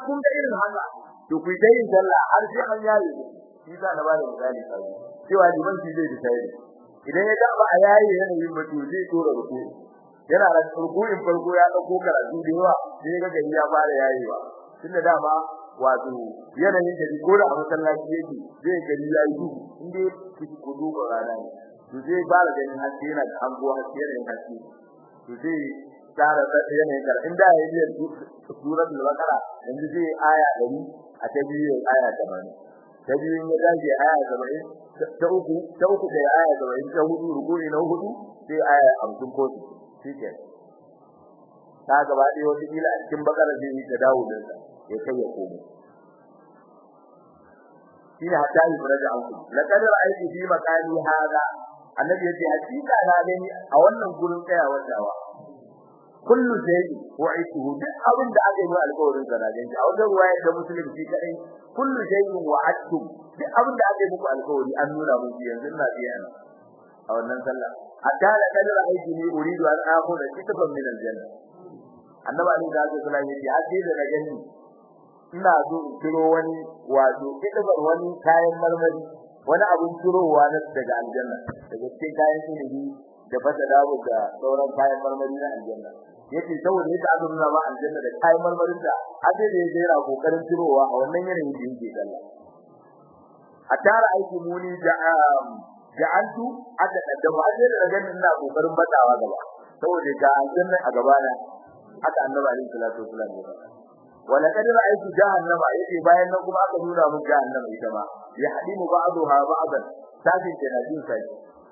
kun ga irin haka to ku dai yin sallah har sai an yayi shi za na bada misali kai cewa liman shi zai decide idan ya ga ba a yayi yanayin ba to zai tura ruku yana da rukuin farko ya dauko karatu da yawa sai ga gari ya fara yayewa tunda dama wato yanayin da ko da a masallaci yake zai gari ya yi duhu inda kike ku duba rana ne to zai fara ganin haske yana da hango haske yana haske to zai tsara yanayin kar inda ya yi suratul baqara yanzu zai aya 100 a ta biyu aya 80 ta biyu ya dace aya 70 ta uku ta uku da aya 70 ta hudu rukuni na hudu sai aya 50 ko shike ta gaba ɗaya wata kila a cikin bakara zai yi ta dawo da sa ya kai ya komo shine hatta yi faraja anku laqad ra'aytu fi makani hada annabi yace hakika na gani a wannan gurin tsayawar dawa kullu shay wa'ituhu duk abin da aka yi alƙawarin sa na gani a wajen ruwaya da muslim shi kadai kullu shay wa'adtum duk abin da aka yi muku alƙawari an nuna mun yanzu ina biya a wannan sallah hatta da kadar aiki ne uridu an akhudha kitaban min aljanna annabi ali da zai kula yace haje da na gani ina so in kiro wani wato kitabar wani kayan marmari wani abun kirowa na daga aljanna daga cikin kayan ilimi da fata dawo da sauran kayan marmari na aljanna yace saboda yadda aka nuna ma aljanna da kayan marmarin da haje da yake yana kokarin kirowa a wannan yanayin da yake kalla a tara aiki muni da ja'altu aka kaddama aje da ganin ina kokarin batawa gaba saboda ga aljanna a gaba na haka annabi alaihi salatu wasallam ya faɗa wala kad ra'aytu jahannama yace bayan nan kuma aka nuna mun jahannama ita ma ya hadimu ba'daha ba'dan sajin da najin sai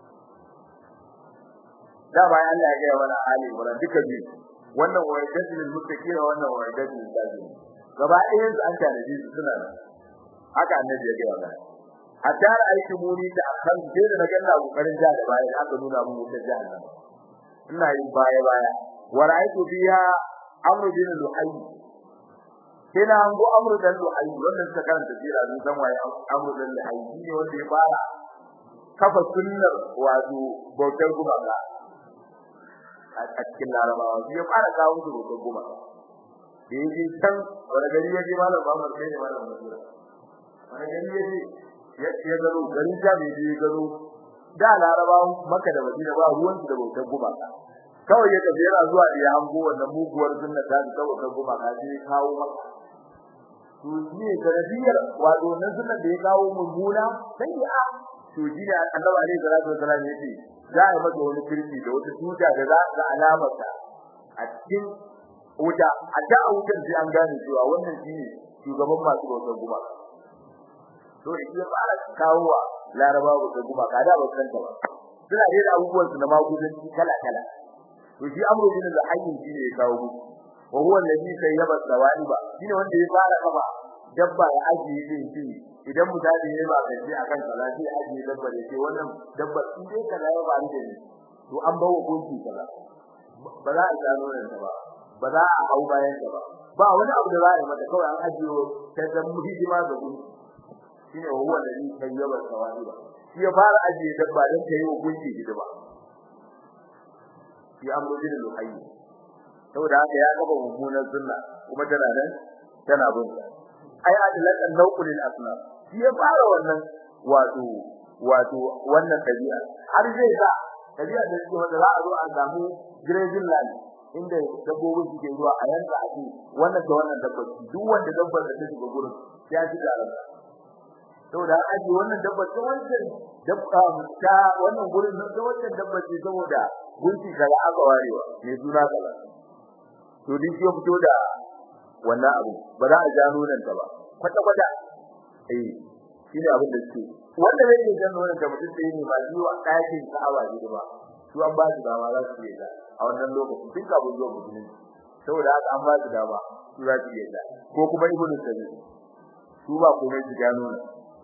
da bayan Allah ya ga wala ali wala duka biyu wannan wa'idatu muttaqin wannan wa'idatu sajin gaba ɗayan su an tanaji su suna nan haka annabi ya ga wala hatta aiki muni da akan sai da naga ina kokarin ja da bayan aka nuna mun wutar jahannama ina yin baya baya wa ra'aytu fiha amru bin luhay sai na hango amru dan luhay wannan suka karanta jira sun san waye amru dan luhay ne wanda ya fara kafa sunnar wato bautar gumaka a cikin larabawa shi ya fara kawo su bautar gumaka da yaji can wani gari ya je malam Muhammad sai ne malam Muhammad wani gari ya je ya gano garin jami da ya gano da larabawa maka da madina ba ruwan da bautar gumaka kawai ya tafi yana zuwa da ya hango wannan muguwar sunna ta da bautar gumaka sai kawo maka to ne garabiyar wato nan sunna da ya kawo mummuna sai ya to shi ne annabi alaihi salatu wasallam yace za a masa wani kirki da wata tuta da za ga alamarsa a cikin wuta a da wutar sai an gane cewa wannan shine shugaban masu bautar gumaka to shi ya fara kawowa laraba ba ta gumaka da ba san ta ba suna da abubuwan su na magudanci kala kala to shi amru bin al-hayyin shi ne ya kawo mu wa huwa alladhi sayyaba sawaiba shine wanda ya fara kafa dabba ya ajiye din shi idan mutane ne ba kai sai akan salati ajiye dabba da ce wannan dabba in dai kaza ya ba ni to an bawo gunki kaza ba za a gano nan ba ba za a hau bayan ta ba ba wani abu da za a yi mata kawai an ajiye ta zama hidima ga gunki shine huwa alladhi sayyaba sawaiba shi ya fara ajiye dabba dan ta yi wa gunki hidima shi amru bin luhayy saboda haka ya kafa mummunan sunna kuma tana nan tana bin sa ai adlan nauqulil asna shi ya fara wannan wato wato wannan tabi'a har zai sa tabi'a da shi wanda za a zo a samu grazing land inda dabbobin suke zuwa a yanka a ce wannan da wannan dabbar duk wanda dabbar da ta shiga gurin ya ji da ranka saboda an aje wannan dabbar ta wancan dabba ta wannan gurin nan ta wancan dabbar ce saboda gunki kaza aka warewa ne suna kaza to din ya fito da wannan abu ba za a gano nan ta ba kwata kwata eh shine abin da suke wanda zai yi gano nan da mutum da yake ba shi wa ɗakin Ka'aba ne ba su an ba su dama za su yi da a wannan lokacin tun kafin zuwa musulmi saboda haka an ba su dama su za su yi da ko kuma ibnu sabi su ba komai su gano nan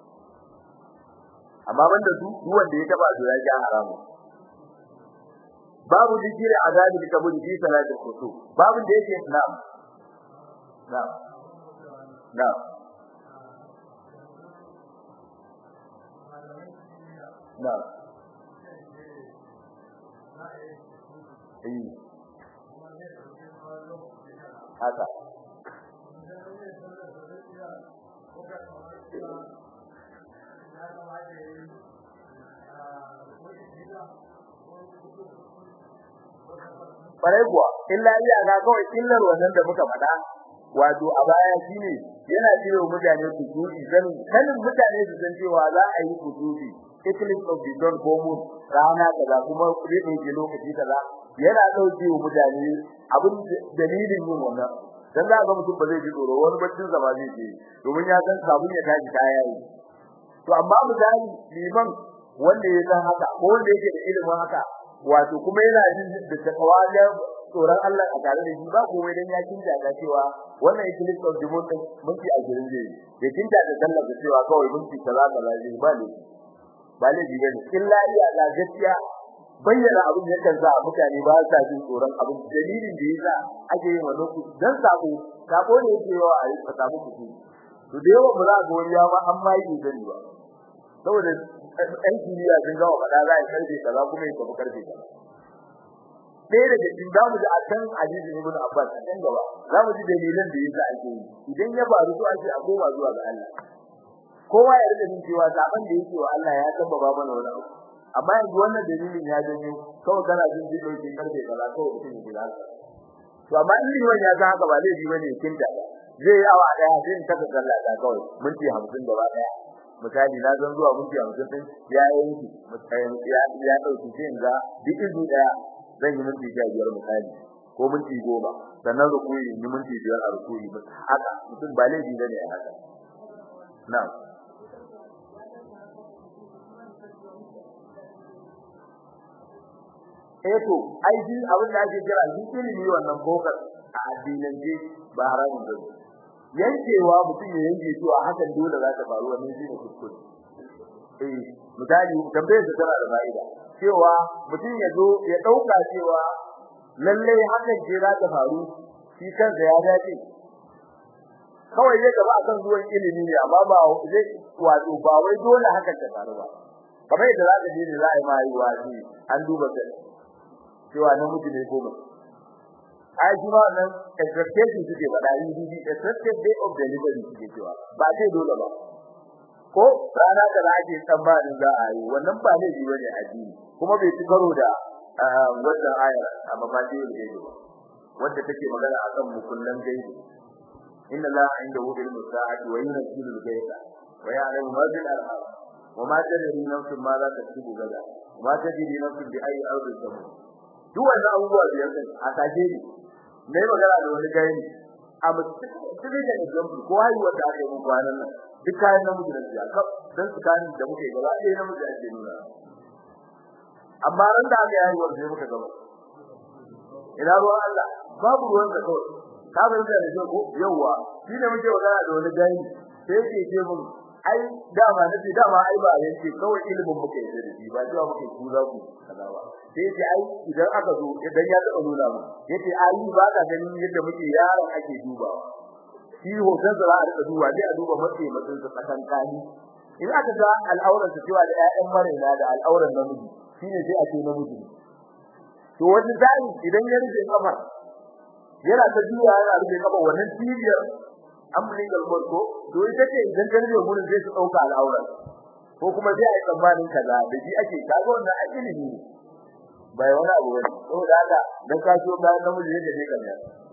amma banda su duk wanda ya taba su ya ga haramu babu dikiri azabi da kabuli fi salati khusuf babu da yake na'am na'am na'am na'am eh haka Farai kuwa, illa iya ga kawai illar wannan da muka faɗa, wato a baya shine yana jira mutane su tuki sanin sanin mutane su san cewa za a yi kutubi eclipse of the sun ko moon rana kaza kuma zai ɗauke lokaci kaza yana ɗauke wa mutane abin dalilin yin wannan dan za ga mutum ba zai ji tsoro wani baccin sa ba zai je domin ya san sabon ya tashi kaya yi to amma misali liman wanda ya san haka ko wanda yake da ilimin haka wato kuma yana jin da takawa da tsoron Allah a tare da shi ba komai dan ya kinta ga cewa wannan eclipse of the moon din minti a girin zai ya kinta da sallar da cewa kawai minti kaza kaza zai ba ne ba ne ji bane illa ya ga gaskiya bayyana abin da kan sa mutane ba sa jin tsoron abin dalilin da yasa ake yin wannan ku dan sako sako ne yake yawa a yi samu ku to da yawa ba za ga wani ya ma an ma yi gani ba saboda ɗan kimiyya sun gawa faɗa za a yi karfe kaza kuma ya tafi karfe kaza ɗaya daga cikin za mu ji a kan hadisi ibn Abbas a can gaba za mu ji dalilan da yasa ake yi idan ya faru to ake a koma zuwa ga Allah kowa ya rika jin cewa zaben da yake wa Allah ya tabbaba mana wani abu amma yanzu wannan dalilin ya janyo kawai kana jin ji dauke karfe kaza kawai mutum ya gida to amma in ni wani ya ga haka ba laifi bane kinta zai yi awa daya sai in taka sallah ta kawai minti 50 gaba daya misali na zan zuwa minti 50 din ya yanki ya ya dauki sai in ga duk izu daya zan yi minti 15 misali ko minti 10 sannan rukuyi yi minti 5 a rukuyi haka mutum ba laifi bane a haka na'am eh to ai shi abin da ake kira shi ilimi wannan bokar a addinance ba haramun ba yankewa mutum ya yanke to a hakan dole za ta faru wannan shi ne kuskure eh misali tambayar da tana da fa'ida cewa mutum ya zo ya dauka cewa lalle hakan ce za ta faru shi kansa ya dace kawai zai gaba akan zuwan ilimi ne amma ba zai wato ba wai dole hakan ta faru ba kamar yadda za ka je ne za a yi ma yi wasi an duba kai cewa namiji ne ko mace ai shi ma nan expectation suke faɗa yi di expected day of delivery suke cewa ba sai dole ba ko rana da ake tsammanin za a yi wannan ba ne jiwa ne addini kuma bai ci karo da wannan aya a mafadi da yake ba wanda take magana akan mukullan gaibi inna la indahu ilmu sa'ati wa yunzilu al-ghaiba wa ya'lamu ma fil arham wa ma tadri nafsun ma za taktubu gada ma tadri nafsun bi ayi ardin tamut duk wannan abubuwa da yake a take ne mai magana da wani gani a mutum da example ko haihuwar da aka yi mun kwanan nan duk kayan namiji da ya kaf dan tsakanin da muke gaba ɗaya namiji ake nuna amma ran da aka yi haihuwar sai muka gaba ina ruwan Allah babu ruwan da kawai ka bar da ne ko yawa shi ne muke magana da wani gani sai ke ce mun ai dama nace dama ai ba yanke kawai ilimin muke yi da shi ba cewa muke ku za ku kaza ba sai ce ai idan aka zo idan ya taɓa nuna mu yace ai ba ka ganin yadda muke yaron ake dubawa shi hoton da za a rika duba sai a duba matse matsin sa tsakan kani in aka ga al'auran sa cewa da ƴaƴan marina da al'auran namiji shine sai a ce namiji to wani zai idan ya rufe kafar yana ta juya yana rufe kafar wannan cibiyar umbilical cord ko to ita ce idan ka rufe gurin sai su dauka al'auran ko kuma sai a yi tsammanin kaza da shi ake kaga wannan ilimi ne bai wani abu bane saboda haka dan ka so ga namiji yake ne kaza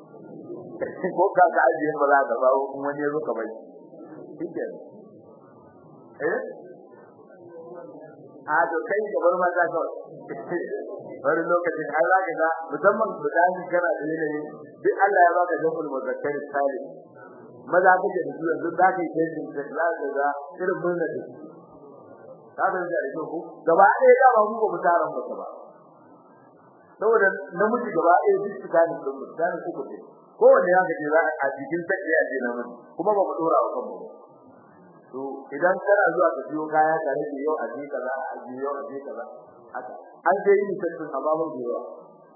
ko ka ka ajiye ba za ka ba wani ya zo ka bai shike eh a to kai da bar ma za ka wani lokacin ai za ka ga musamman budani kana da ne duk Allah ya baka dukkan muzakkar salim maza kake da su yanzu za ka yi testing da za ka ga irin murna da su ka ga da ido ko gaba ɗaya da ba mu ba mutaran ba ba saboda namiji gaba ɗaya duk su gane su gane ku ko ko wanda ya ga za a cikin take ya je namiji kuma ba mu dora wa kanmu to idan kana zuwa ka siyo kaya ka rage yau a je kaza a je yau a je kaza haka an dai yi tantin ababan da yawa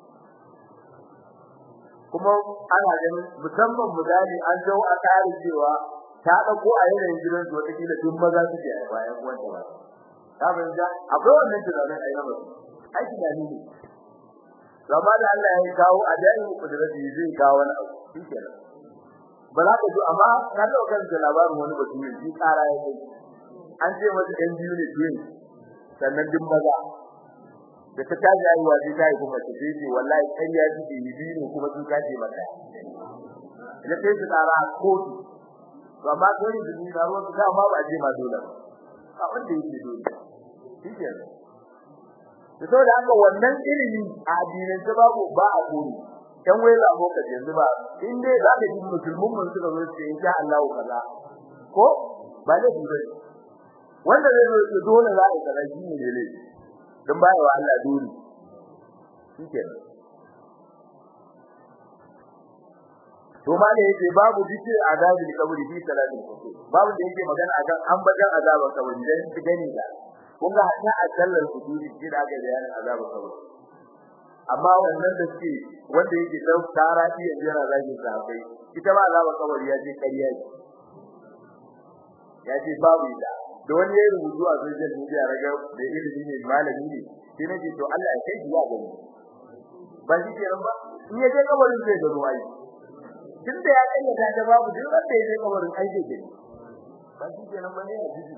kuma ana ganin musamman mudani an zo a tare cewa ta dauko a yanayin gidan su wata kila duk maza suke a bayan wanda ba ta banja akwai wannan tunanin a yaba ai tunani ne gaba da Allah ya kawo a dai ku da zai zai kawo wani abu shikenan ba za ka ji amma na taɓa karanta labarin wani bature shi tsara ya kai an ce masa ɗan biyu ne twin sannan din maza da ta tashi haihuwa sai ta haifi mace sai ce wallahi ƙarya suke yi biyu ne kuma sun kace mata ya kai su tsara a kotu to amma kai ne jini na ruwan da ma ba a je ma dole ba wanda yake dole shi ke da saboda haka wannan ilimi a addinin ta babu ba a koyi dan wai za ka yanzu ba in dai za ka ji musulmin mun suka zo ce insha Allah kaza ko ba da dole wanda zai zo dole za a kaza shi ne dole dan baya wa Allah dole shi ke to ma da yake babu dice azabil kabri fi salatin kusur babu da yake magana akan ambaton azabar kabri dan su gani da kun ga hatta a sallar kusuri shi da aka bayanin azabar kabri amma wannan da suke wanda yake dau tara iya jira zaki sabai ita ma azabar kabri ya ce kariya ce ya ce babu ita da wani ya rubutu a social media raga da ilimi ne malami ne sai nake to Allah ya kai shi ya gani ba shi kenan ba in ya je kabarin zai ga ruwayi tunda ya kayyata da babu duk wanda ya je kabarin aike ke ba shi kenan bane ya ji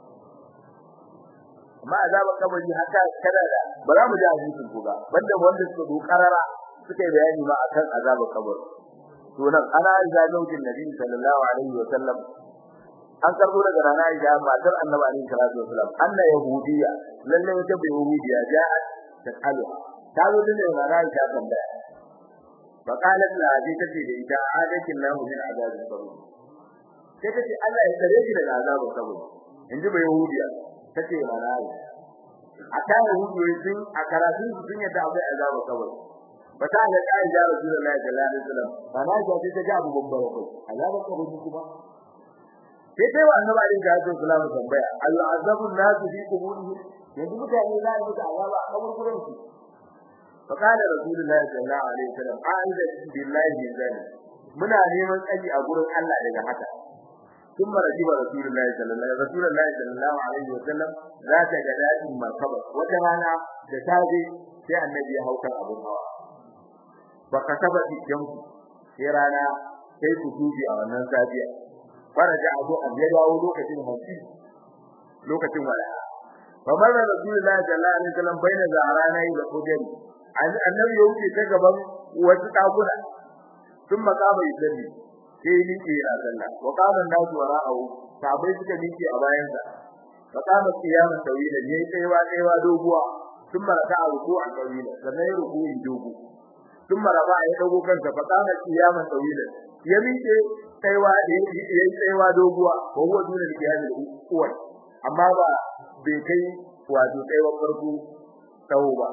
amma azaban kabari haka kada da ba za mu ji hadisin ku ba banda wanda suka do karara suka yi bayani ma akan azaban kabari to nan ana ga zaujin nabi sallallahu alaihi wa sallam an karbo daga rana Aisha matar Annabi alaihi salatu wasallam anna yahudiya lalle wata bai yahudiya ja'at tasalu ta zo da rana Aisha tambaya فقالت لا دي تتي da ita adakin lahu min azabin qabr sai tace Allah ya tsare shi daga azabin qabr inji bai yahudiya tace mana ai aka yahudiyoyi sun a karatu sun yadda akwai azabin qabr bata da kai da Rasulullahi sallallahu alaihi wasallam bana ga ta ga abu babbar ko azabin qabr kuma sai sai wa annabi alaihi salatu wasallam tambaya ayu azabun nasu fi quburihi yanzu mutane za su mutu azaba a kaburburan su فقال رسول الله صلى الله عليه وسلم اعوذ بالله من ذلك muna neman tsari a gurin Allah daga haka ثم رجب رسول الله صلى الله عليه رسول الله صلى الله عليه وسلم ذات غداء مركبه wata rana da safe sai annabi ya hauka abun hawa baka taba cikin sai rana sai ku dubi a wannan safiya faraja abu an ya dawo lokacin hanci lokacin wala kamar rasulullahi sallallahu alaihi wasallam baina zaharana da kudari annabi ya wuce ta gaban wasu dakuna sun makama yusalli sai ni ke a sallah wa qala nasu wara'u sabai suka miƙe a bayan sa fa qama qiyama tawila ne kaiwa kaiwa doguwa sun maraka a ruku a tawila sannan ya ruku in dogo sun maraba ya dago kansa fa qama qiyama tawila ya miƙe kaiwa ya yi kaiwa doguwa ko huwa dole da qiyam al amma ba bai kai wato kaiwa farko tawo ba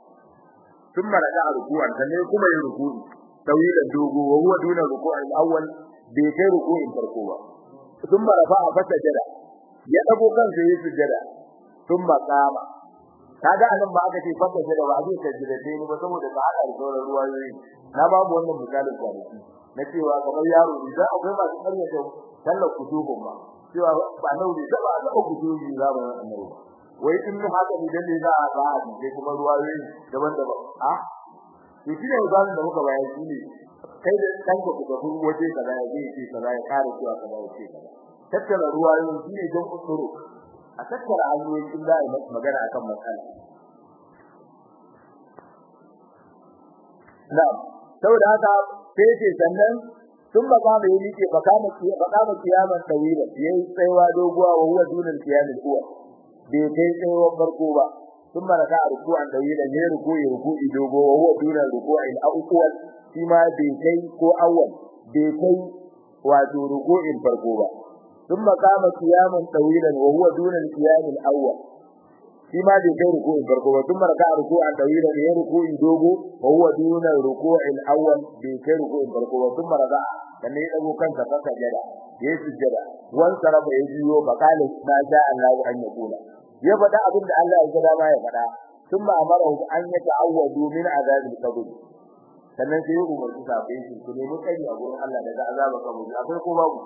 ثم رجع ركوعا sannan kuma yin ruku'i tawila dogo wa huwa duna ruku'i al-awwal bai kai ruku'in farko ba thumma rafa'a fasajada ya dago kansa yayin sujada thumma qama kaga anan ba aka ce fasajada ba zai sajada sai ba saboda ba hada sauran ruwayoyi na babu wannan misalin kwanaki na cewa kamar yaro idan akwai masu karyata sallar kutubun ba cewa ba nauri da ba da kutubi za mu annabi wai in haka ne dan ne za a ba a dai kuma ruwayoyi daban-daban a to shi ne misalin da muka bayar shi ne kai da kanka ku tafi waje kaza ya je ce kaza ya kare cewa kaza ya ce kaza tattara ruwayoyi shi ne don usuru a tattara hanyoyin in za a yi magana akan matsala na'am saboda haka sai ce sannan sun ba kama yi nike ba kama ba kama kiyaman tawila yayi tsaiwa doguwa wa huwa dunal qiyamul uwa bai kai tsaiwa farko ba sun maraka a ruku'an tawila ne ruku'i ruku'i dogo wa huwa dunal ruku'il awwal shi ma bai kai ko awwal bai kai wato ruku'in farko ba sun makama kiyaman tawilan wa huwa dunal qiyamul awwal shi ma bai kai ruku'in farko ba sun maraka ruku'an tawilan ne ruku'i dogo wa huwa dunal ruku'il awwal bai kai ruku'in farko ba sun maraka sannan ya dago kansa fasa jada ya yi sujjada wan saraba ya jiyo fa qala ma sha Allah an yakuna ya faɗa abin da Allah ya gada ma ya faɗa thumma amara an yata'awwadu min azabil qabr sannan sai ya umarci sahabbai su ku nemi kai a gurin Allah daga azabar kaburi akwai ko babu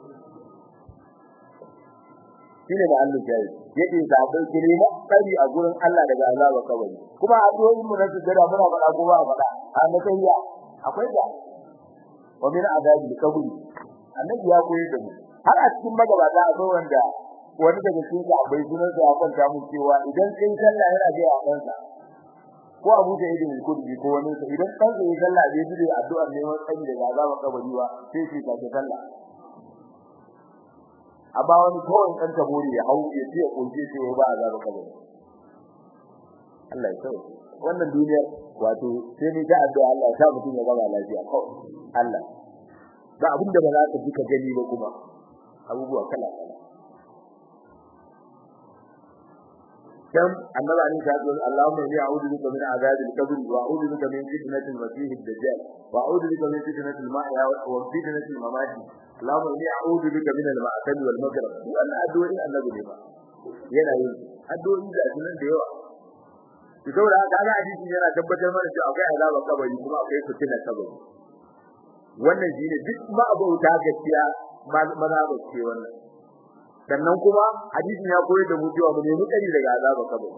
shine da Allah ya yi yake sahabbai ku nemi kai a gurin Allah daga azabar kaburi kuma a doyin mu na sujjada muna faɗa ko ba faɗa a matsayiya akwai da wa min azabil qabr annabi ya koyar da mu har a cikin magabata a wanda wani daga cikin sahabbai sunan sa ya kwanta mu cewa idan kai sallah yana ga a kansa ko Abu Sa'id al-Khudri ko wani sa idan dan sai sallah bai ji addu'ar neman tsari daga azaban kabari ba sai shi ka sallah amma wani kawai dan tabori ya hau ya ce kunje ce ba azaban kabari Allah ya sauke wannan duniyar wato sai ni ta addu'a Allah ya sa mutum ya gaba lafiya kawai Allah ba abin da ba za ka ji ka gani ba kuma abubuwa kala kala كم النبي عليه الصلاه والسلام اللهم اني اعوذ بك من عذاب القبر واعوذ بك من فتنه المسيح الدجال واعوذ بك من فتنه المحيا وفتنه الممات اللهم اني اعوذ بك من المعتد والمكر وانا ادعو الى النبي ne ba yana yin addu'o'i da sunan da yawa to saboda haka ga hadisi yana tabbatar mana cewa akwai azaba kabari kuma akwai fitina kabari wannan shine duk ma abauta gaskiya maza ba ce wannan sannan kuma hadisin ya koyar da mu cewa mu nemi kari daga azaba kabari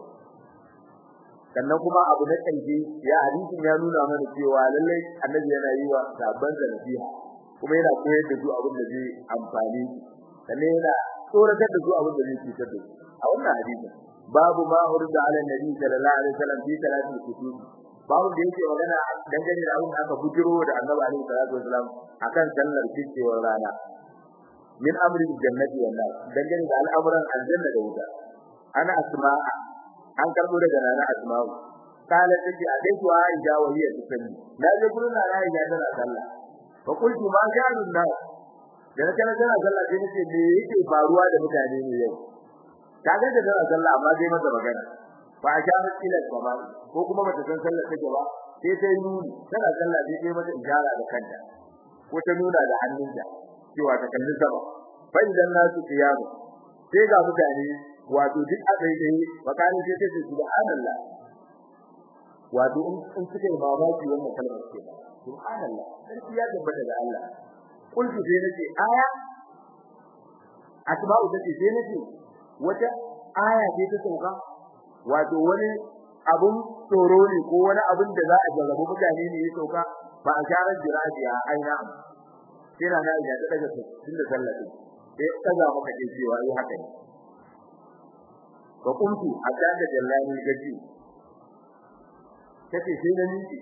sannan kuma abu na kanji ya hadisin ya nuna mana cewa lallai annabi yana yi wa sabban da nasiha kuma yana koyar da su abin da zai amfani sannan yana tsoratar da su abin da zai cutar da su a wannan hadisin babu ma urda ala nabi sallallahu alaihi wasallam fi salatul kutub babu da yake magana dangane da abin da aka bujiro da annabi alaihi salatu wasallam akan sallar cikewar rana min amri jannati wal nar dangane da al'amuran aljanna da wuta ana asma'a an karbo daga nana asma'u kala take a dai kuwa aisha wa hiya tusalli na je gurin nana aisha tana sallah fa qultu ma sha'anun nas da kana tana sallah sai nace me yake faruwa da mutane ne yau kaga da tana sallah amma dai mata magana fa ashara ila sama ko kuma bata san sallar take ba sai sai nuni tana sallah sai dai mata ijara da kanta ko ta nuna da hannunta cewa ta kalli sama fa idan nasu qiyamu sai ga mutane wato duk a daidai bakani sai ta ce subhanallah wato in suka yi mamaki wannan kalmar ce subhanallah sai ya tabbata da Allah kullu sai nace aya asma'u tace sai nace wata aya ce ta sauka wato wani abun tsoro ne ko wani abun da za a jarrabu mutane ne ya sauka ba a sharar jirajiya aina sai na ga ya daga tun da sallatin sai kaza maka ce cewa yi haka ne ba kuntu hatta da jallani gaji tace sai na miki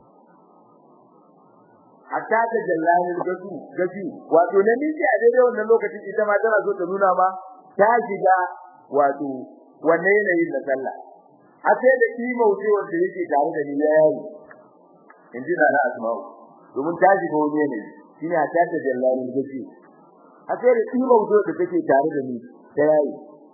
hatta da jallani gaji gaji wato na miki a daidai wannan lokacin ita ma tana so ta nuna ma ta shiga wato wanne yanayin da sallah har sai da kimo ce wanda yake tare da ni yayi inji na asma'u domin ta shiga wani yanayi shine a tace jallalin gaci a sai da kimo ce da take tare da ni ta yayi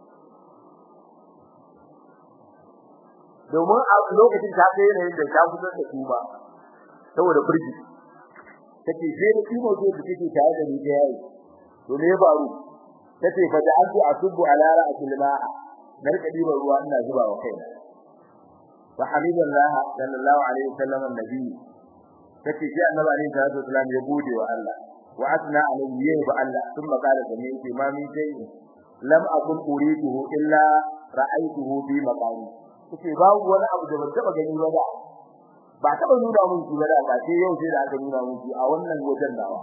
domin a lokacin ta kai yanayin da ta fitar da kuma saboda furji take sai da kimo ce da take tare da ni ta yayi to me ya faru tace fa da aku asubu ala ra'sil ma'a narka diba ruwa ina zuba wa kaina wa hamidullah sallallahu alaihi wasallam annabi tace sai annabi alaihi salatu wasallam ya gode wa Allah wa asna alaihi ya ba Allah thumma qala da ni ce ma min sai lam akun uriduhu illa ra'aytuhu bi maqami tace babu wani abu da ban taba gani ba da ba taba nuna mun shi ba da ba sai yau sai da aka nuna mun shi a wannan wajen dawa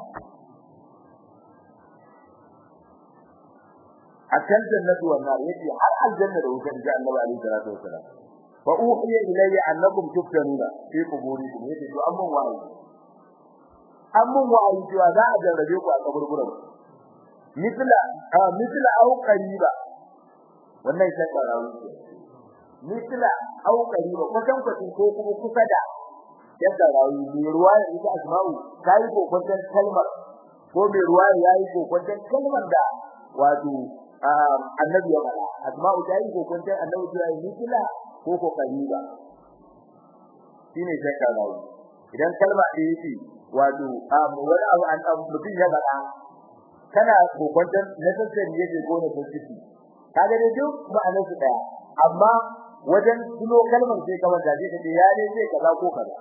akan jannatu wan nar yace har aljanna da wutar da Allah alaihi salatu wasalam fa uhiya ilayya annakum tuftanuna fi quburikum yace to amman wa'ayi amman wa'ayi cewa za a jarrabe ku a kaburburan misla a misla au qariba wannan sai karawu misla au qariba ko kan kwatin ko kuma kusa da yadda rawu mai ruwa ya ita asma'u kai ko kwantan kalmar ko mai ruwa ya yi ko kwantan kalmar da wato annabi ya faɗa asma'u ta yi kokon sai annabi ya yi kila ko ko kariba shine shakka rawi idan kalma ɗaya yake wato wani abu an mutum ya faɗa kana kokon sai necessary yake ko ne positive kaga dai duk ma'anar su daya amma wajen tuno kalmar sai kamar da zai ce ya ne sai kaza ko kaza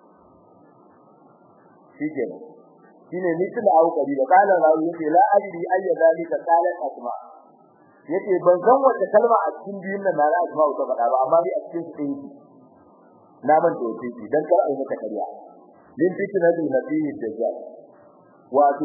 shikenan shine ni kila au kariba kana rawi yace la ajri ayya zalika qalat asma' yace ban san wace kalma a cikin biyun nan na Asma ta faɗa ba amma dai a cikin su yake na ban to yake dan kar ai maka kariya din fitina da nabi dajjal wato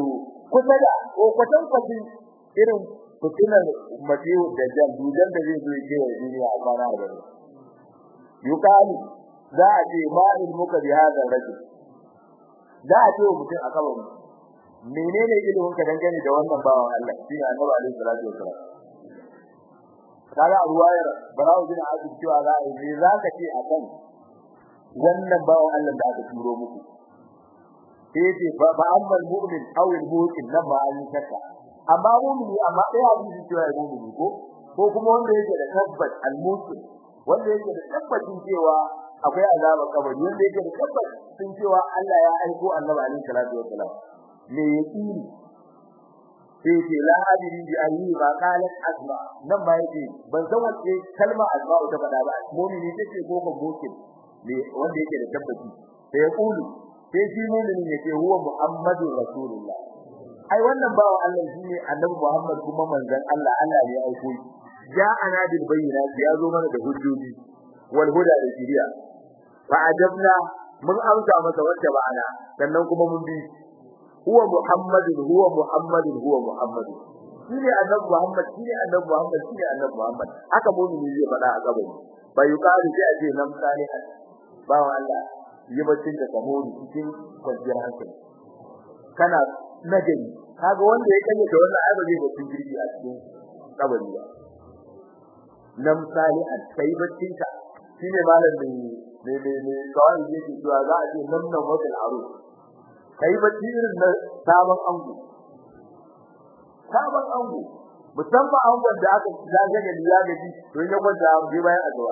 kusa da ko kwatan kwati irin fitinar matiyu da jan dujan da zai zo ya kewa duniya a kwana da gari yukalu za a ce ma ilmuka bi hadha rajul za a ce mutum a kabarin menene ilimin ka dangane da wannan bawan Allah shi ne annabi alaihi salatu wasallam kaga ruwayar barawo bin azib cewa za a yi za ka ce akan wannan bawan Allah da aka turo muku sai ce ba ba ammal mu'min aw al mu'min nan ba an shakka amma mu'mini amma dai hadisi cewa ya mu'mini ko ko kuma wanda yake da tabbat al mu'min wanda yake da tabbacin cewa akwai azaba kabari wanda yake da tabbacin cewa Allah ya aiko annabi alaihi salatu wasallam me yaqini sai ce la adri bi ayi ba qalat asma nan ba yake ban san wace kalma asma ta faɗa ba mu'mini take ko ko mu'min ne wanda yake da tabbaci sai ya kulu sai shi mu'minin yake huwa muhammadu rasulullah ai wannan bawo Allah shine annabi Muhammad kuma manzon Allah Allah ne ya aiko shi ja'ana bil bayyinati ya zo mana da hujjoji wal huda da shiriya fa ajabna mun amsa masa wacce ba'ana sannan kuma mun bi huwa muhammadun huwa muhammadun huwa muhammadun shine annabi Muhammad shine annabi Muhammad shine annabi Muhammad haka mu'mini zai faɗa a gaban bai yuqalu sai a ce nam salihan bawan Allah yi baccin da kamori cikin kwanciyar hankali kana nagari kaga wanda ya kalle da wannan ai ba zai baccin girgi a cikin kabari ba nam salihan sai baccin ka shine malam ne ne ne ne kawai yake cewa za a ce nam nan wata aro kai bacci irin na sabon ango sabon ango musamman angon da aka zaga da ya gaji don ya kwanta a je bayan addu'a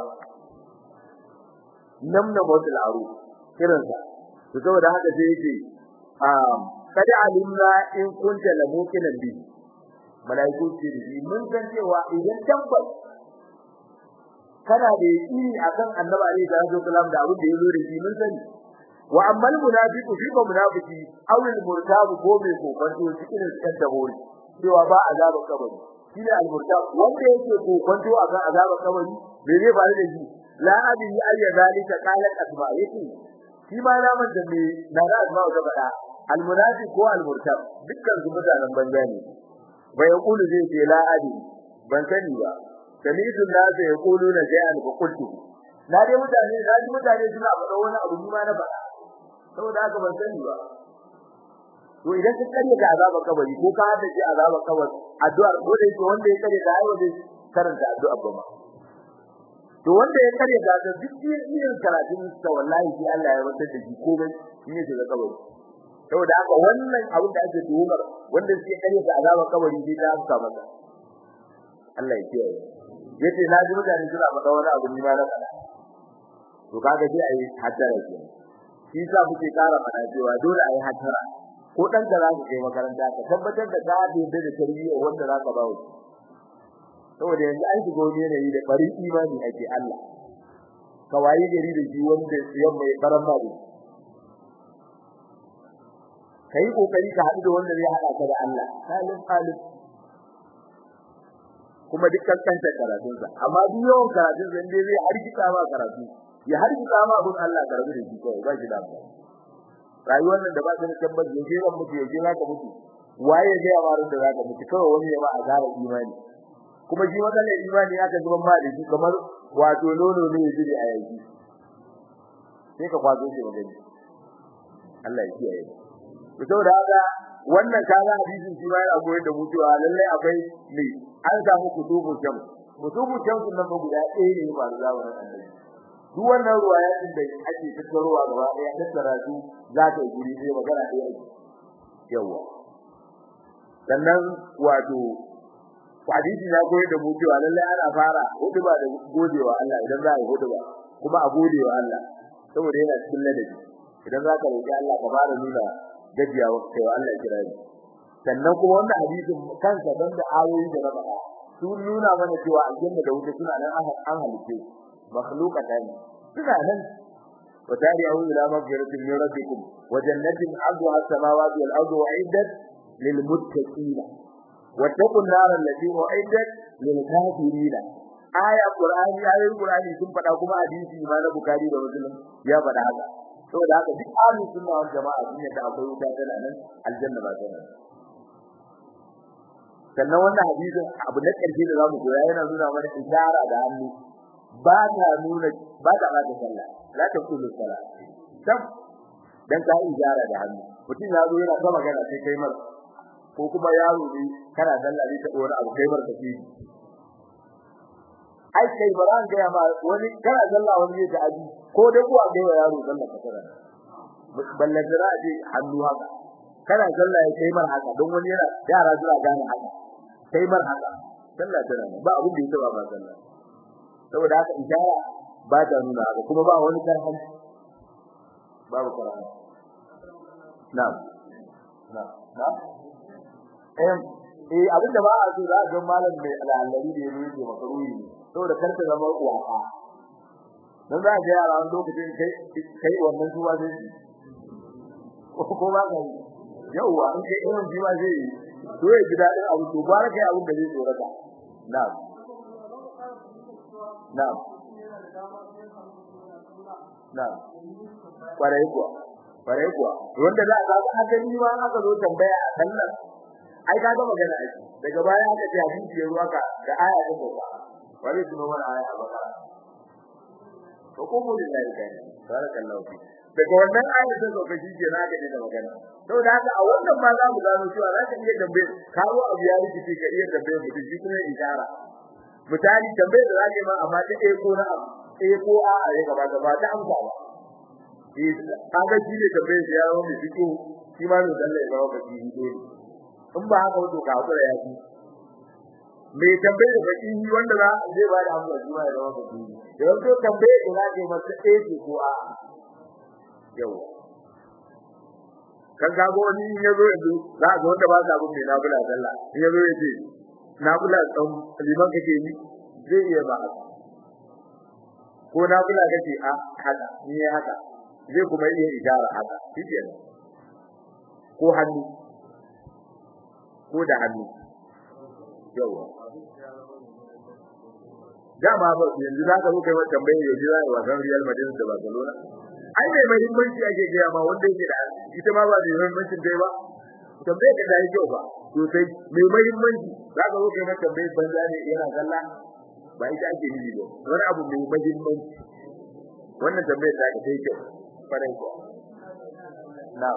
namna motul aro kiransa to saboda haka sai yake um kada alimna in kunta la mukinan bi malaiku ce da mun san cewa idan tabbas kana da yaqini akan annabi alaihi salatu wasalam da abin da yazo da shi mun sani wa ammal munafiqu fi ba munafiki aw al murtabu ko mai kokonto cikin cikin dabori cewa ba azaba kabari shi ne al murtab wanda yake kokonto akan azaba kabari me zai faru da shi la adri ayya zalika qalat asma yake shi ma na man da me na da asma ga bada al munafiq ko al murtab dukkan su mutanen banza ne bai yaqulu zai ce la adri ban sani ba sami'tu nasu yaquluna shay'an fa qultu na dai mutane na ji mutane suna faɗa wani abu ni ma na faɗa saboda haka ban sani ba to idan ka kare ka azaba kabari ko ka hada shi azaba kabari addu'ar ko da yake wanda ya kare ka ai wanda karanta addu'a ba ma to wanda ya kare ka da duk irin karatun sa wallahi shi Allah ya wata da shi komai shi ne daga kabari saboda haka wannan abin da ake tuhumar wanda suke kare ka azaba kabari sai ta amsa masa Allah ya kiyaye yace na ji mutane suna faɗa wani abu ni ma na faɗa to kaga sai ayi haddara kenan shi sa muke ƙara fada cewa dole a yi hatara ko dan da za ka kai makaranta ka tabbatar da ka dace da tarbiyya wanda za ka bawo saboda yanzu an shiga wani yanayi da bari imani ake Allah ka waye gari da shi wanda siyan mai karan ma da kai kokari ka haɗu da wanda zai haɗa ka da Allah salim salim kuma dukkan kanta karatunsa amma duk yawan karatun sa inda zai harkita ma karatu ya harkita ma abun Allah karbi da shi kawai ba shi da amfani rayuwar nan da ba ta da tabbas yaushe zan mutu yaushe za ka mutu waye zai ya marin da za ka mutu kawai wani ya ba a gara imani kuma shi matsalar imani aka zuban ma da shi kamar wato nono ne ya jiri a yanki sai ka kwazo shi magani Allah ya kiyaye ku saboda haka wannan kaga hadisin shi ma yana koyar da mu cewa lalle akwai ne an samu kutubu jam kutubu jam kun nan guda ɗaya ne ba da zamanin annabi duk wannan ruwaya din da ake tattarowa gaba ɗaya tattara su za ta yi guri sai magana ɗaya ake yawa sannan wato hadisi na koyar da mu cewa lalle ana fara huduba da godewa Allah idan za a yi huduba kuma a godewa Allah saboda yana cikin ladabi idan za ka roƙi Allah ka fara nuna gajiyawa kai wa Allah kira ni sannan kuma wannan hadisin kansa dan da ayoyi da na faɗa sun nuna mana cewa aljanna da wuta suna nan an halice makhluqatan suna nan wa tari'u ila maghfiratin min rabbikum wa jannatin 'arduha as-samawati wal ardu u'iddat lil muttaqin wattaqun nar allati u'iddat lil kafirin aya qur'ani ayoyin qur'ani sun faɗa kuma hadisi ma na bukhari da muslim ya faɗa haka saboda haka duk ahli sunna wal jama'a sun yadda akwai wuta tana nan aljanna ba tana sannan wannan hadisin abu na ƙarshe da zamu koya yana nuna mana isara da hannu ba ta nuna ba ta ba ta sallah la ta kullu sallah tab dan ka isara da hannu mutum ya zo yana ta magana sai kai mar ko kuma yaro ne kana sallah ne ta dora abu kai mar ka ci ai kai baran ga ma wani kana sallah wani ya ta abi ko da kuwa ga yaro sallah ka tsara ballan da ji hannu haka kana sallah ya kai mar haka don wani yana yara zuwa gane haka kai mar haka sallah tana ba abin da yake ba ba sallah saboda haka ishara ba ta nuna haka kuma ba wani karhan babu karhan na'am na'am na'am eh eh abin da ba a so za ga malam mai al'alari da yake yake makaruhi saboda karka zama uwaka dan za ga yara wani lokacin kai kai wannan zuwa zai ko ba ka yauwa in kai irin jiwa zai yi to ya gida din abu to gwara kai abin da zai tsorata na'am na'am na'am kwarai kuwa kwarai kuwa wanda za ka ga haka ni ma aka zo tambaya a sallar ai ka ga magana ai daga baya aka ce hadisi ya ruwa ka da aya ta ba wani kuma wani aya a bakara to ko mu lillahi kai barakallahu fi daga wannan aya ta zo kashi ke na ga da magana saboda haka a wannan ma za mu gano cewa za ka iya tambaye kawo abu ya rikice ka iya tambaye mutum shi kuma isara misali tambaye da zaka ma amma ta eh ko na abu eh ko a a ya gaba gaba ta amsa ba eh kaga shi ne tambaye ya yawo mai fito shi ma ne dan ya zama baki dole in ba haka wato ka hakura ya ci mai tambaye da baki wanda za zai ba da amsa shi ma ya zama baki da wato tambaye da zaka masa eh ko a yau kan gago wani in yazo yanzu za ga wanda ba sa bin mai nafila sallah in yazo ya ce nafila dan liman kake yi zai iya ba haka ko nafila kake a haka ni ya haka zai kuma iya idara haka shike ko hannu ko da hannu yawa dama ba yanzu za ka zo kai wata tambaye yau za a wasan Real Madrid da Barcelona ai mai muhimmanci ake gaya ma wanda yake da ita ma ba da muhimmancin dai ba tambaye ka dai kyau ba to sai mai muhimmanci za ka zo kai na tambaye banza ne yana sallah ba ita ake nufi ba wani abu mai muhimmanci wannan tambaye ta ka sai kyau farai ko na